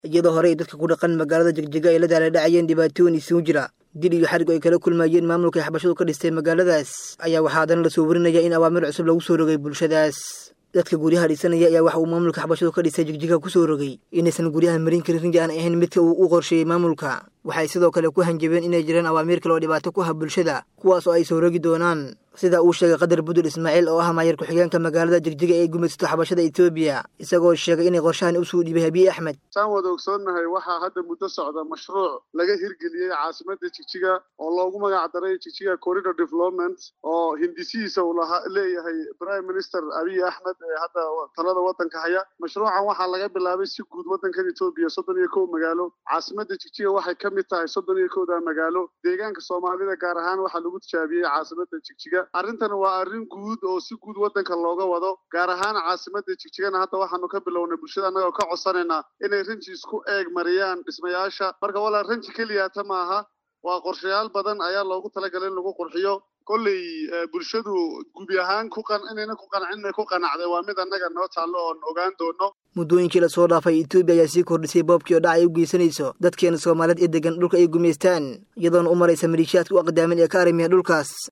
iyadoo horey dadka ku dhaqan magaalada jegjiga ay la daaladhacayeen dhibaatooyin isugu jira dil iyo xarig ay kala kulmayeen maamulka ay xabashadu ka dhistay magaaladaas ayaa waxaa haddana lasoo warinaya in awaamir cusub lagu soo rogay bulshadaas dadka guryaha dhisanaya ayaa waxa uu maamulka xabashadu ka dhistay jigjiga ku soo rogay inaysan guryaha marin karin rinji aan ahayn midka uu u qorsheeyey maamulka waxay sidoo kale ku hanjabeen inay jiraan awaamiir kale oo dhibaato ku ha bulshada kuwaas oo ay soo rogi doonaan sida uu sheegay qadar budul ismaaciil oo ah maayar ku-xigeenka magaalada jigjiga ee gumaysato xabashada etoobiya isagoo sheegay inay qorshahan usoo dhiibay habiye axmed saan wada ogsoonnahay waxaa hadda muddo socda mashruuc laga hirgeliyey caasimada jigjiga oo loogu magac daray jigjiga corridor development oo hindisihiisa uu lahaa leeyahay prime minister abiy axmed ee hadda talada waddanka haya mashruucan waxaa laga bilaabay si guud waddankan etoobiya soddon iyo kow magaalo caasimada jigjiga waxay ka mid tahay soddon iyo kowda magaalo deegaanka soomaalida gaar ahaan waxaa lagu tijaabiyey caasimada jigjiga arrintan waa arrin guud oo si guud waddanka looga wado gaar ahaan caasimada jigjigana hadda waxaanu ka bilownay bulshada annagoo ka codsanaynaa inay ranji isku eeg mariyaan dhismayaasha marka walaa ranji keliyaata maaha waa qorshayaal badan ayaa loogu talagalay in lagu qurxiyo kolley bulshadu gubi ahaan ku qan inayna ku qancin ku qanacday waa mid annaga noo taallo oon ogaan doono muddooyinkii lasoo dhaafay etoobiya ayaa sii kordhisay boobkii oo dhac ay u geysanayso dadkeena soomaaliyeed ee degan dhulka ay gumaystaan iyadoona u maraysa maliishaadka u aqdaamin ee ka arrimiya dhulkaas